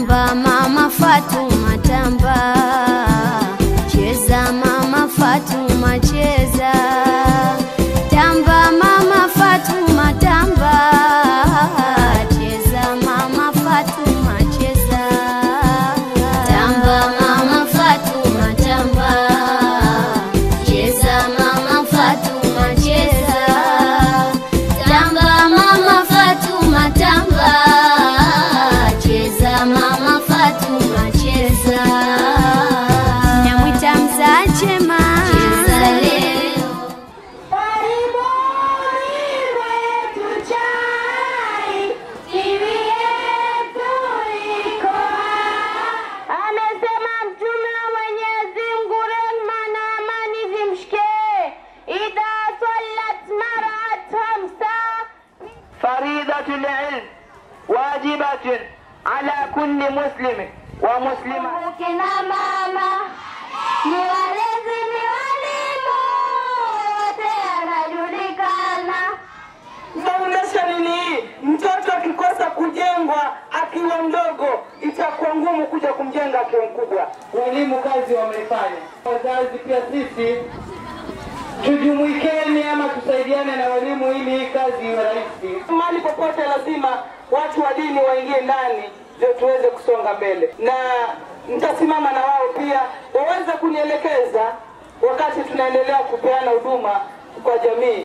Tamba mama Fatuma tamba, cheza mama Fatuma cheza, tamba mama Fatuma tamba, cheza mama Fatuma cheza, tamba mama Fatuma tamba, cheza mama Fatuma cheza, tamba mama Fatuma tamba, cheza mama Fatuma cheza, namwita mzache ma cheza leo Karibuni wetu chai, TV yetu iko hapa. Amesema Mtume wa Mwenyezi Mungu, rehma na amani zimshikie, idha sallat marat hamsa فريضة العلم واجبة على كل مسلم ومسلمة kina mama ni walezi, ni walimu, wote anajulikana. Foundation ni hii, mtoto akikosa kujengwa akiwa mdogo, itakuwa ngumu kuja kumjenga akiwa mkubwa. Walimu kazi wameifanya, wazazi pia sisi tujumuikeni ama tusaidiane na walimu ili hii kazi iwe rahisi. Mahali popote lazima watu wa dini waingie ndani ndio tuweze kusonga mbele, na nitasimama na wao pia waweze kunielekeza wakati tunaendelea kupeana huduma kwa jamii.